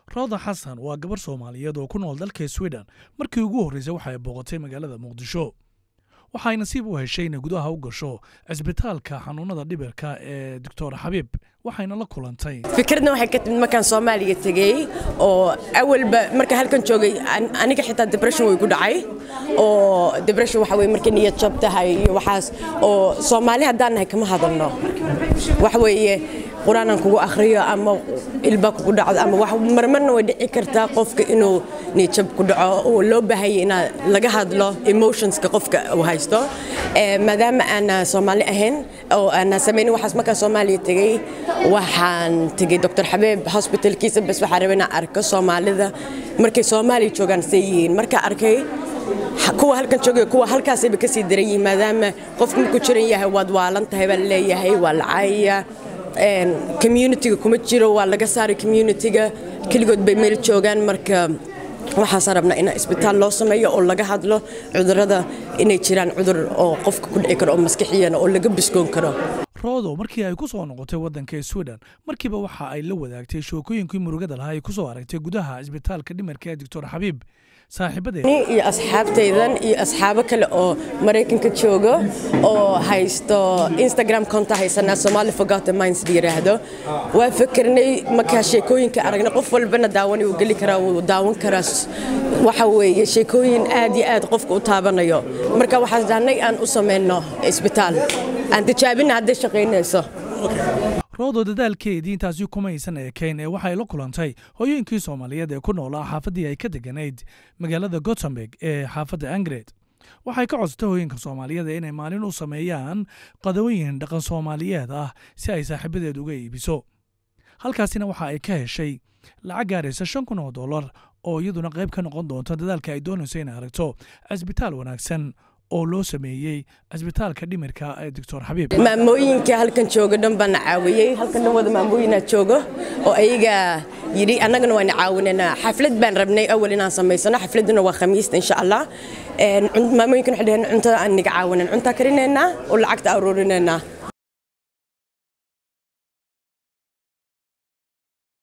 rooda xasan waa gabar soomaaliyeed oo ku nool dalka sweden markii ugu horreysay waxa ay booqatay magaalada muqdisho waxay nasiib u heshay inay gudaha u gasho cisbitaalka xanuunada dhibirka ee doctor xabiib waxayna la kulantay fikradna waxay ka timid markaan soomaaliya tegey oo awalba marka halkan joogay aniga xitaa depression way ku dhacay oo depression waxa weye markay niyad jab tahay iyo waxaas oo soomaali haddaan nahay kama hadalno waxa weeye qur-aanan kugu akhriyo ama ilba kugu dhacdo ama wax marmarna way dhici kartaa qofka inuu niyadjab ku dhaco oo loo baahanya inaa laga hadlo emotionska qofka uu haysto maadaama aana soomaali ahayn oo aana samaynin waxaas markaan soomaaliya tegey waxaan tegey doctor xabeeb hospitalkiisa bas waxaan rabay inaan arko soomaalida markay soomaaliya joogaan say yihiin markaa arkay kuwa halkan joogay kuwa halkaasayba kasii daran yihiin maadaama qofku markuu jiran yahay waad waalan tahay baa laleeyahay waa lacaya communitiga kuma jiro waa laga saaray communitiga keligood bay meel joogaan marka waxaasaan rabnaa in isbitaal loo sameeyo oo laga hadlo cudurada inay jiraan cudur oo qofka ku dhici karo oo maskixiyana oo laga biskoon karo roodo markii ay ku soo noqotay waddanka sweden markiiba waxa ay la wadaagtay shookooyinkii murugada lahaa ay ku soo aragtay gudaha cisbitaalka dhimarka ee doctor xabiib saaxiibadeed iyo asxaabtaydan iyo asxaabo kale oo maraykanka joogo oo haysto instagram konta haysanaa somali forgotten minds la yiraahdo waa fikirnay markaa sheekooyinka aragna qof walbana daawan wuu geli karaa wuu daawan karaa waxa weeye sheekooyin aad iyo aad qofka u taabanayo marka waxaan dahnay aan u samayno isbitaal aan tijaabina hadday shaqaynayso roodo dadaalkeedii intaasi kumaysan eekayn ee waxay la kulantay hooyooyinkii soomaaliyeed ee ku noolaa xaafaddii ay ka deganayd magaalada gotemburg ee xaafadda angred waxay ka codsatay hooyinka soomaaliyeed inay maalin u sameeyaan qadawooyin dhaqan soomaaliyeed ah si ay saaxiibadeed uga iibiso halkaasina waxa ay ka heshay lacag gaaraysa shan kun oo dollar oo iyaduna qayb ka noqon doonta dadaalka ay doonayso inay aragto cisbitaal wanaagsan oo loo sameeyey cisbitaalka dhimirka ee doctor xabiib maamooyinka halkan jooga dhan baana caawiyey halkan dhan wada maamooyinaa joogo oo ayaga yidhi annagana waana caawinaynaa xaflad baan rabnay awal inaan samaysano xafladuna waa khamiista insha allah maamooyinkan waxay dhaheen cuntada aan niga caawinayn cuntaa karinaynaa oo lacagta aruurinaynaa